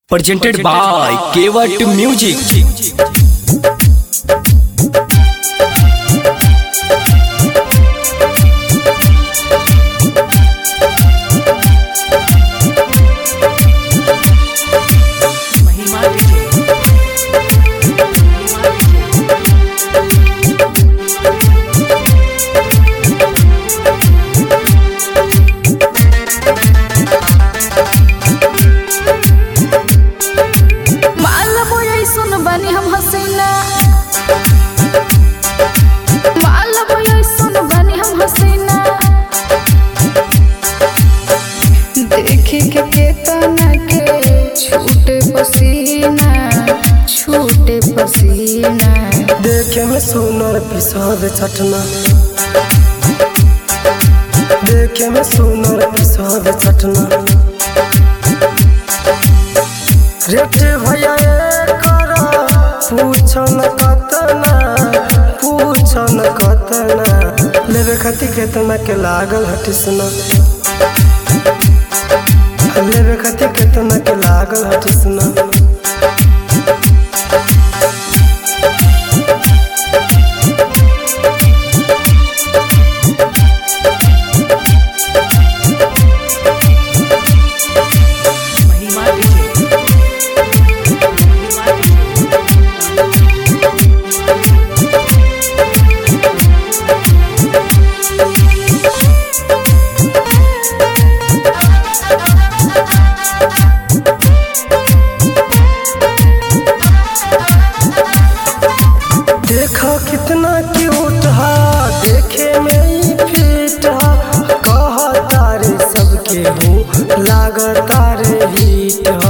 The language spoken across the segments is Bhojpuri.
presented by Kewat Music. महिमा विजय माल बोयै सुन बनी हम हसीना माल बोयै सुन बनी हम हसीना देखे के केतना के छूटे पसीना छूटे पसीना देखे में सुनर पिसाद चटना देखे में सुनर पिसाद चटना रेट भैया कर पूछन कतना पूछन कतना लेवे खातिर केतना के लागल हटिसना लेवे खातिर केतना के लागल हटिसना महिमा विजय महिमा विजय देखो कितना क्यूट हा देखे में ही फिट हा कह तारे सबके हो लाग तारे हिट हा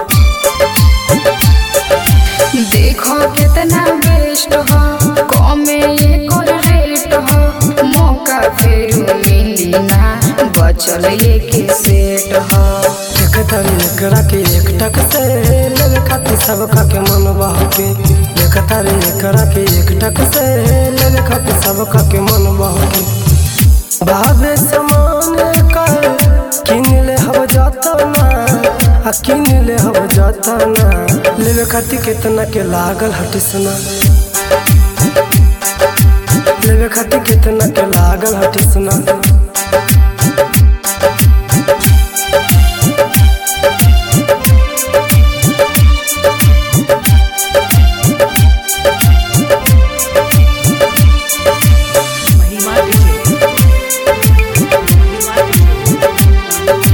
देखो कितना बेस्ट हो कमे एक और रेट हो मौका फिर मिली ना बचल एक सेट हो एक तारे एकरा के एक टक से लगे खातिर सबका के मन बहके एक तारे एकरा के एक टक से लगे खातिर सबका के मन बहके भावे समान कर किन ले हब जातना आ किन ले हब जातना लेवे खातिर केतना के लागल हटिसना लेवे खातिर केतना के लागल हटिसना महिमा विजय महिमा विजय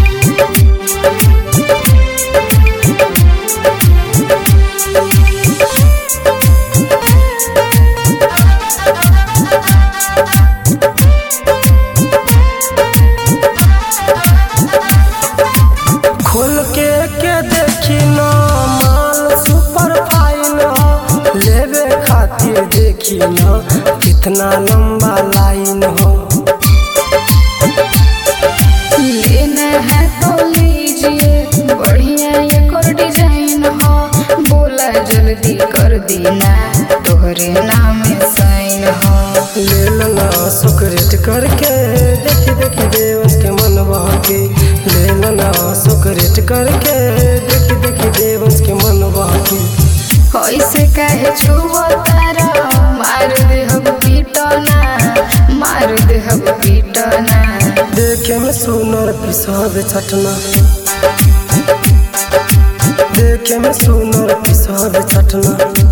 खोल के के देखी न माल सुपर फाइन हो लेवे खातिर देखी न कितना लंबा लाइन हो लेना है तो लीजिए बढ़िया एक और डिजाइन हो बोला जल्दी कर देना तोहरे नाम साइन हो ले लेना सुकरेट करके देखी देखी देवस के मन बहके ले लेना सुकरेट करके देखी देखी देवस के मन बहके ऐसे कहे छुओ तारा मार दे हम पीटना मार दे हम पीटना देखे में सुनर पिसाद चटना देखे में सुनर पिसाद चटना